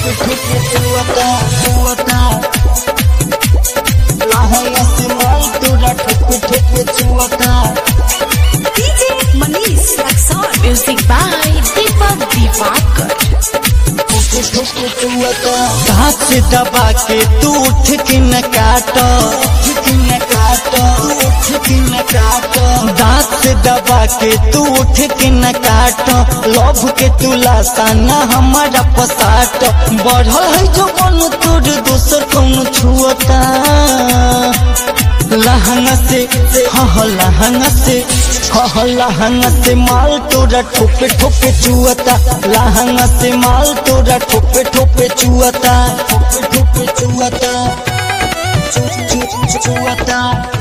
ठुक ठुक चुवता चुवता लहंगा से माल तोरा ठुक ठुक चुवता DJ Manish Raxon. Music by Deepak Divakar. हाथ से दबा के तू उठ के न काट उठ के न काट उठ के न काट दांत से दबा के तू उठ के न काट लव के तू लासा न हमारा पसाट बढ़ल है जो मन तोर दोसर कौन छुअता लहंगा से हाँ लहंगा से हाँ लहंगा से माल तोरा ठोपे ठोपे चुअता लहंगा से माल तोरा ठोपे ठोपे चुअता ठोपे ठोपे चुअता चु- चु- चु- चुअता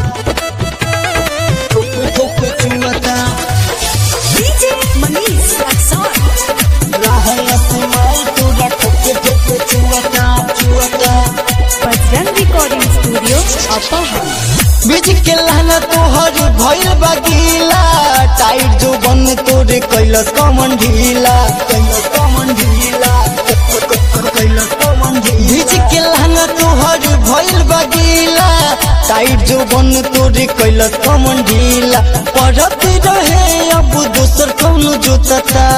ठोपे ठोपे चुअता DJ Manish Raxon. लहंगा से माल तोरा ठोपे ठोपे चुअता चुअता Bajrang Recording Studio, Upper बीच के लहना तोहर भइल बगीला टाइट जो बन तोरे कैलस कमन ढीला कैलस कमन ढीला कैलस कमन ढीला बीच के लहना तोहर भइल बगीला टाइट जो बन तोरे कैलस कमन ढीला पड़त रहे अब दोसर कौन जोतता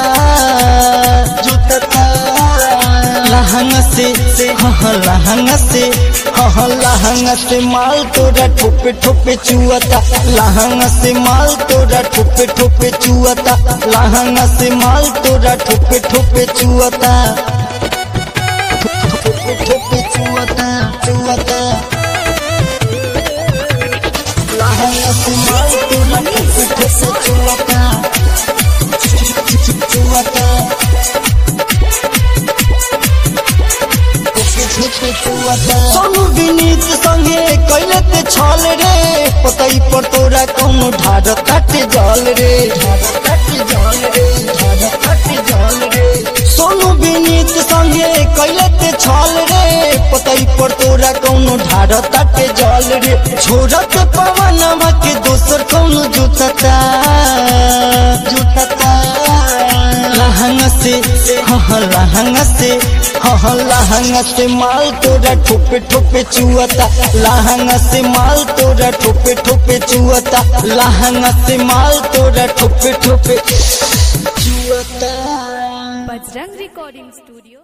जोतता लहंगा से हाँ लहंगा से हाँ लहंगा से माल तोरा ठोपे ठोपे चुअता लहंगा से माल तोरा ठोपे ठोपे चुअता लहंगा से माल तोरा ठोपे ठोपे चुअता ठोपे ठोपे चुअता चुअता लहंगा से माल तोरा ठोपे ठोपे चुअता चुअता सोनू विनीत संगे कैले ते छल रे पतई पर तोरा कौन ढाड काटे जल रे ढाड काटे जल रे ढाड काटे जल रे सोनू विनीत संगे कैले ते छल रे पतई पर तोरा कौन ढाड काटे जल रे छोड़त पवन के दोसर कौन जुतता जुतता लहंगा से हाँ लहंगा से हाँ लहंगा से माल तोरा ठोपे ठोपे चुअता लहंगा से माल तोरा ठोपे ठोपे चुअता लहंगा से माल तोरा ठोपे ठोपे चुअता Bajrang Recording Studio.